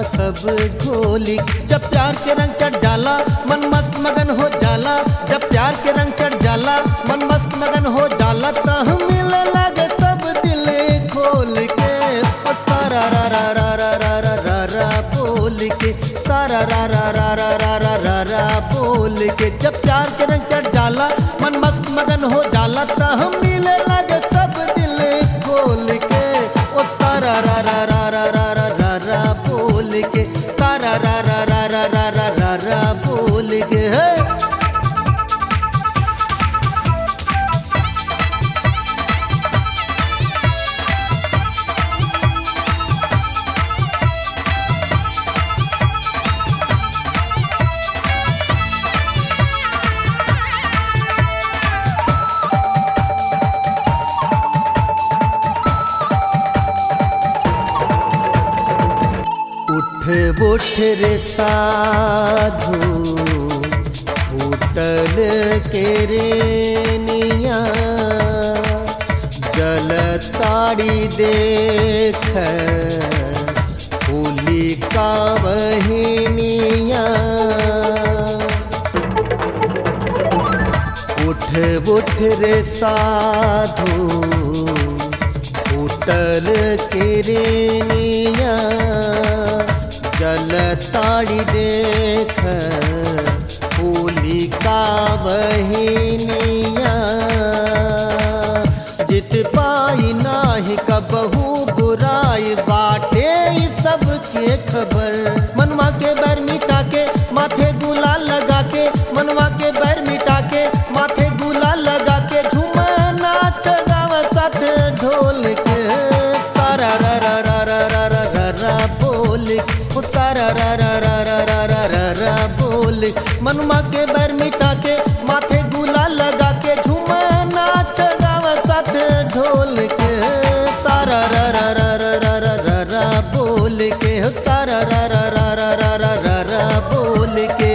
सब ढोली जब प्यार के रंग चढ़ जाला मन मस्त मगन हो जाला जब प्यार के रंग चढ़ जाला मन मस्त मगन हो जाला त मिले लागे सब दिल खोल के ओ सारा रा रा रा रा रा रा रा रा बोल के सारा रा रा रा रा रा रा रा रा बोल के जब प्यार के रंग चढ़ जाला मन मस्त मगन हो जाला त मिले लागे सब दिल खोल के ओ सारा रा रा रा रा रा रा रा रा बोल के सारा रा रा रा रा रा रा रा रा बोल के हे उठ उठ रे साधु उतल के रे निया जल ताड़ी देख होली का बहिनिया उठ उठ रे साधु उतल के रे निया जल ताड़ी देख होली का बहिनिया जित पाई नाही कबहू बुराई बाटे ई सब के खबर मनवा के बैर मिटा के माथे गुलाल लगा के मनवा के बैर मिटा के माथे गुलाल लगा के झूमा नाच गावा साथ ढोल के सारा रा रा रा रा रा रा रा रा बोल ओ सारा रा रा रा रा रा रा रा रा बोल मनवा के बैर मिटा के माथे गुलाल लगा के झूमा नाच गावा साथ ढोल के सारा रा रा रा रा रा रा रा रा बोल के हो सारा रा रा रा रा रा रा रा रा बोल के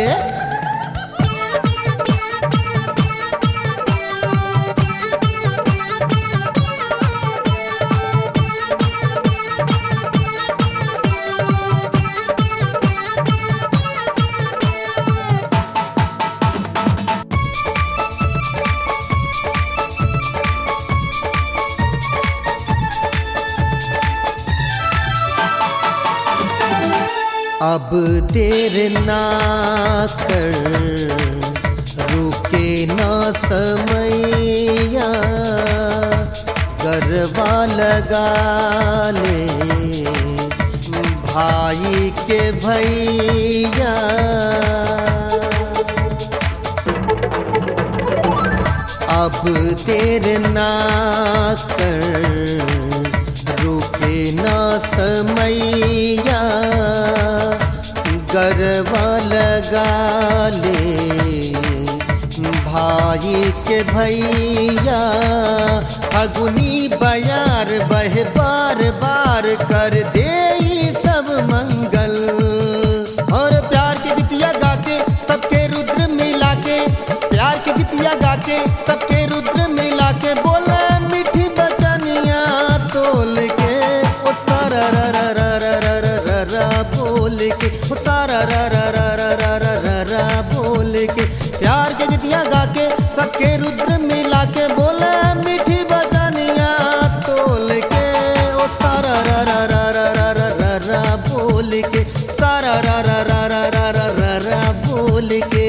अब देर ना कर रुके ना समैया गरबा लगा ले भाई के भैया अब देर ना कर रुके ना समैया गरबा लगा ले भाई के भैया फगुनी बयार बह बार बार कर दे ई सब मंगल और प्यार की गीतिया गा के सबके रुद्र मिला के प्यार की गीतिया गा के सबके रुद्र मिला के बोला मीठी बचनिया तोल के ओ सारा रा रा रा रा रा रा रा रा बोल के ओ सारा रा रा रा रा रा रा रा रा बोल के प्यार की गीतिया गा के सबके रुद्र मिला के बोला मीठी बचनिया तोल के ओ सारा रा रा रा रा रा रा रा रा बोल के सारा रा रा रा रा रा रा रा रा बोल के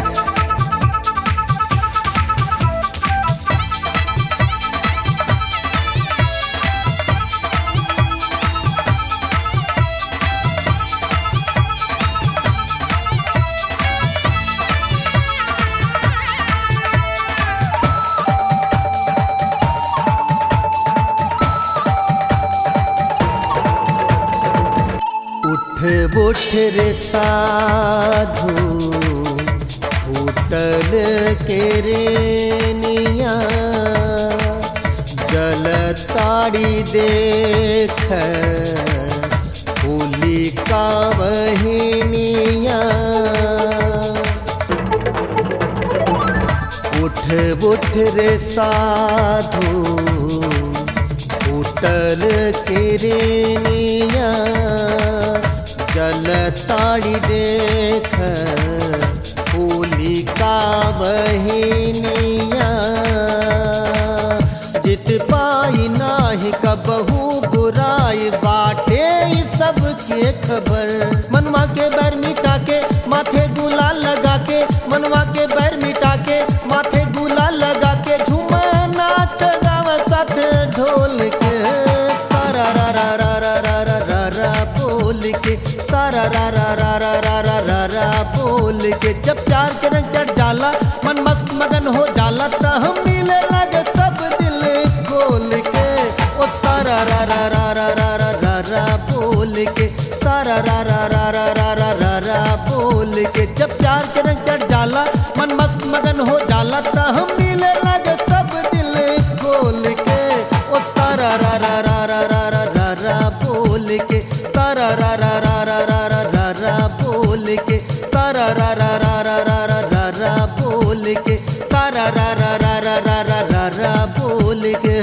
उठ उठ रे साधु उतल के रे निया जल ताड़ी देख होली का बहिनिया उठ उठ रे साधु उतल के रे निया जल ताड़ी देख होली का बहिनिया जित पाई नाही कबहू बुराई बाटे ई सबके खबर मनवा के बैर मिटा के माथे गुलाल लगा के मनवा के बैर मिटा के माथे गुलाल लगा के झूमा नाच गाव साथ ढोल के सारा रा रा रा रा रा रा रा रा बोल के सारा रा रा रा रा रा रा रा रा बोल के जब प्यार के रंग चढ़ जाला मन मस्त मगन हो जाला त हम मिले लगे सब दिल खोल के ओ सारा रा रा रा रा रा रा रा रा बोल के सारा रा रा रा रा रा रा रा रा बोल के जब प्यार के रंग चढ़ जाला मन मस्त मगन हो जाला त हम मिले लगे सब दिल खोल के ओ सारा रा रा रा रा रा रा रा रा बोल के सारा रा रा रा रा रा रा रा रा बोल के सारा रा रा रा रा रा रा रा रा बोल के सारा रा रा रा रा रा रा रा रा बोल के